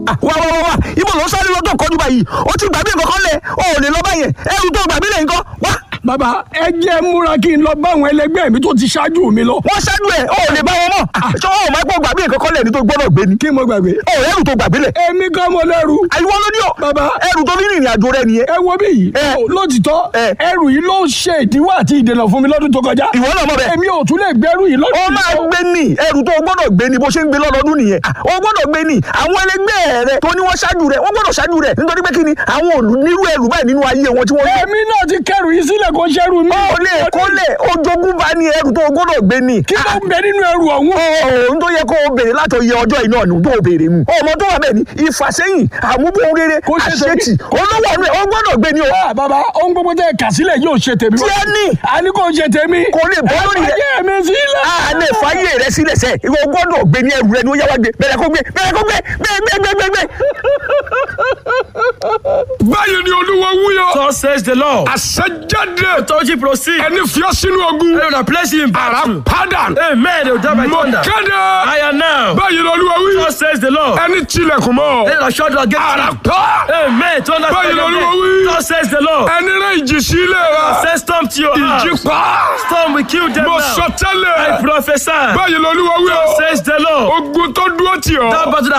wá wá wá wá ibo ló ń sáré lọ́tọ̀ kọjú báyìí ó ti gbàgbé nǹkan kan lẹ̀ ó ò lè lọ báyẹn ẹrù tó gbàgbé lẹ̀ nǹkan wá. bàbá ẹ jẹ́ múra kí n lọ bá àwọn ẹlẹgbẹ́ mi tó ti ṣáájú mi lọ. wọ́n ṣáájú ẹ̀ ó ò lè bá wọn mọ̀ ṣé wọn ò máa gbọ́ gbàgbé nǹkan kan lẹ̀ ní tó gbọ́dọ̀ gbé ni. kí mo gbàgbé. ó ẹrù tó gbàgbé lẹ̀. èmi kan mo lẹ́rù. àyíwọ́ ló ní ọ. Bàbá. ẹrù tó fi rìnrìn àjò rẹ nìyẹn. ẹ wo bí yìí. Ẹ. lótìtọ́ Ẹ. ẹrù yìí ló ṣe ìdíwọ́ àti ìdènà fún mi lọ́dún tó kọjá. ìwọ náà mọ̀ bẹ́ẹ̀. èmi ò tún lè gbẹ́rù yìí ó lọ́dún máa gbé ní ẹrù tó o gbọ́dọ̀ gbé ní bó ṣe ń gbé lọ́dọọdún nìyẹn o gbọ́dọ̀ gbé ní àwọn ẹlẹgbẹ́ rẹ tó ní wọ́n ṣáájú rẹ wọ́n gbọ́dọ̀ ṣáájú rẹ nítorí pé kí ni àwọn òlù nírú ẹrù báyìí nínú ayé wọn tí wọ́n ní. èmi náà ti kẹrù yìí sílẹ̀ kó ṣẹ́rù mi. ó lè kó lè ojogún bá ní ẹrù tó o gbọ́dọ̀ gbé ní. kí ló ń bẹ nínú ẹrù ọ̀hún. ohun tó yẹ kó o béèrè láti iye ọjọ́ iná ọ̀nù tó o béèrè mu. ọmọ tó wà bẹ́ẹ̀ ni ìfàsẹ́yìn àmúbọ̀n rere Kó ṣe tèmi. àṣetì olówó ọ̀nù ẹ̀ o gbọ́dọ̀ gbé ní o. Ah, bàbá ohun gbogbo tẹ kà sílẹ̀ yóò ṣe tèmi. tí ẹ ní a ní kò ṣe tèmi. kò lè bọ́ lórí rẹ. ẹ mi sílẹ̀. a lè fàyè rẹ sílẹ̀ sẹ́ ìwọ gbọ́dọ̀ gbé ní ẹrù rẹ ni ó yá wá gbé bẹ̀rẹ̀ kó gbé bẹ̀rẹ̀ kó gbé gbé gbé gbé gbé gbé. báyìí ni olúwa wúyọ. So says the Lord. àṣẹjáde. Authority proceed. ẹni fi ọ́ sínú ogun. They will place you in ara battle. padà. Amen. They will die by mo thunder. kéde. I am now. báyìí ni olúwa wí. So says the Lord. ẹni tilẹ̀kùn mọ́. They will shut the gate. ara pa. Amen. Thunder. Báyìí ni Olúwa wí. So says the Lord. ẹni rẹ̀ ìjì sílẹ̀ rẹ̀. Say storm to your ìjì house. pa. Storm will kill them mo now. sọ I tẹ́lẹ̀. prophesy. báyìí ni olúwa wí o. Says the Lord. ogun tó dúró tì ọ́. That battle that